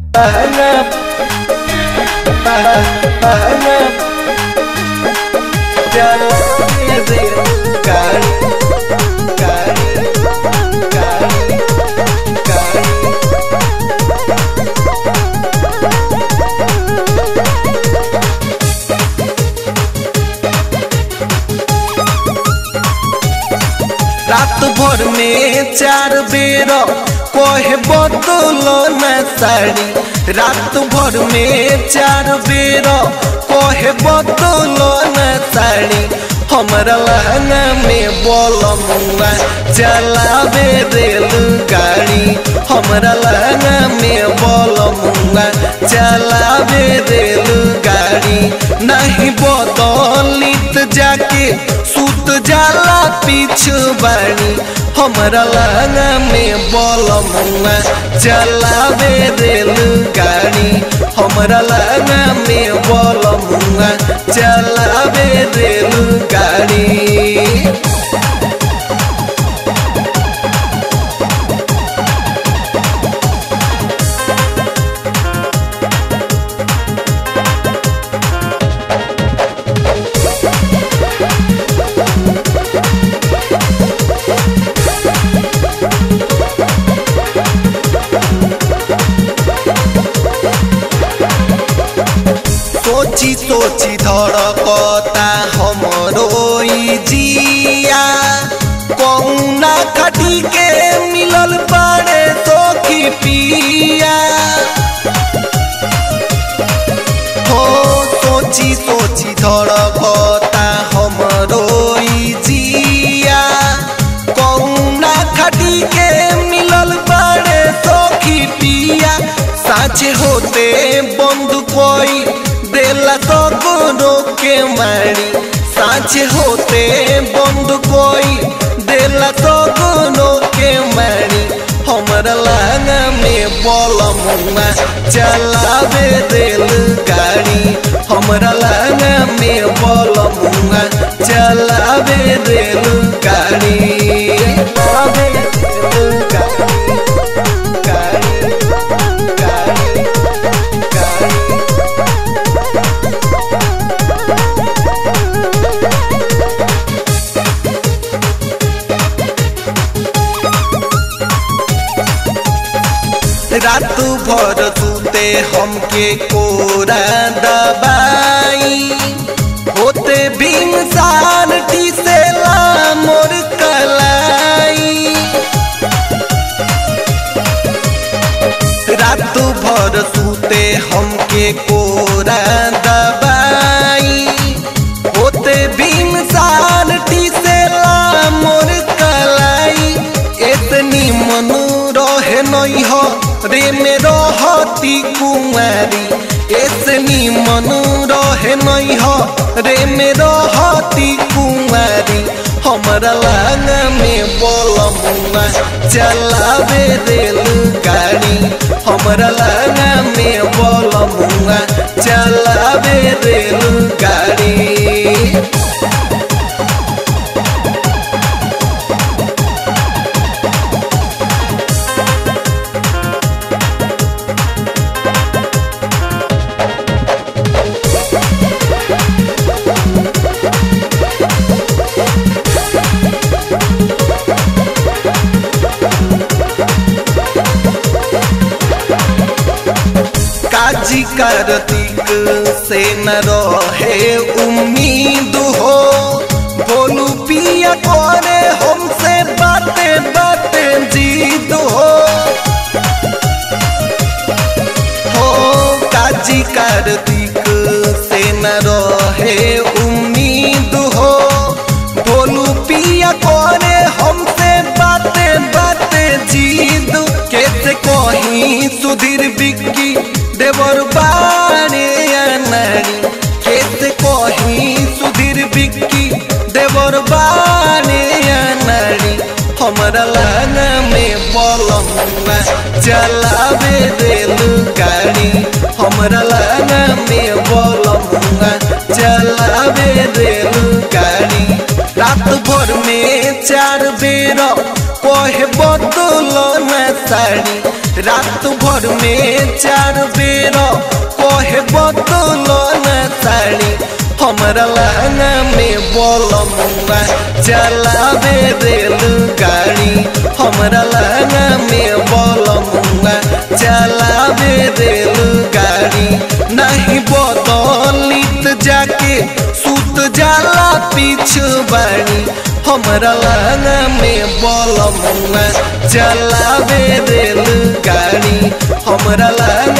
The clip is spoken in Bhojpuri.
रात भर में चार बेर कहे बदल न साड़ी रात भर में चार बेर कहे बदल न साड़ी हमरा लहंगा में बोल मुआ चलावे रेल गाड़ी हमरा लहंगा में बोल मुआ चलावे रेल गाड़ी नहीं बदलित जाके सुत जाला पीछू बाड़ी हमरा लहंगा में बोल मुआ चलावे रेल गाड़ी हमरा लहंगा में बोल मुआ चलावे रेल गाड़ी सोची सोची धड़कता हमरो ई जिया कौना खटी के मिलल बाड़े तो की पिया हो सोची सोची धड़कता हमरो ई जिया कौना खटी के मिलल बाड़े तो की पिया साँचे होते बंद कोई देला तो गुनो के मारी साँचे होते बंद कोई देला तो गुनो के मारी हमरा लहंगा में बोल मुआ चलावे रेल गाड़ी हमरा लहंगा में बोल मुआ चलावे रेल गाड़ी चलावे रेल गाड़ी गाड़ी गाड़ी गाड़ी रात भर सुते हमके कोरा दबाई होते बिंसान टीसेला मोर कलाई रात भर सुते हमके कोरा दबाई होते बिंसान टीसेला मोर कलाई इतनी मनु रहे नहीं हो रे में रहती कुंवारी इतनी मनु रहे नहीं हो रे में रहती कुंवारी हमरा लहंगा में बोल मुआ चलावे रेल गाड़ी हमरा लहंगा में बोल मुआ चलावे रेल गाड़ी काजी कार्तिक से न रहे उम्मीद हो बोलू पिया करे हमसे बाते बाते जीत हो हो काजी कार्तिक से न रहे उम्मीद हो बोलू पिया करे हमसे बाते बाते जीत कैसे कहीं सुधीर बिक्की देवर बारे नारी कैसे कहीं सुधीर बिक्की देवर बारे नारी हमरा लहंगा में बलमुआ चलावे रेल गाड़ी हमरा लहंगा में बलमुआ चलावे रेल गाड़ी रात भर में चार बेर कहे बदल न साड़ी रात भर में चार बेर कहे बदल न साड़ी हमरा लहंगा में बोलमुआ चलावे रेल गाड़ी हमरा लहंगा में बोलमुआ चलावे रेल गाड़ी नहीं बदलित जाके सुत जाला पीछू बाड़ी हमरा लहंगा में बोलमुआ चलावे रेल गाड़ी हमरा लहंगा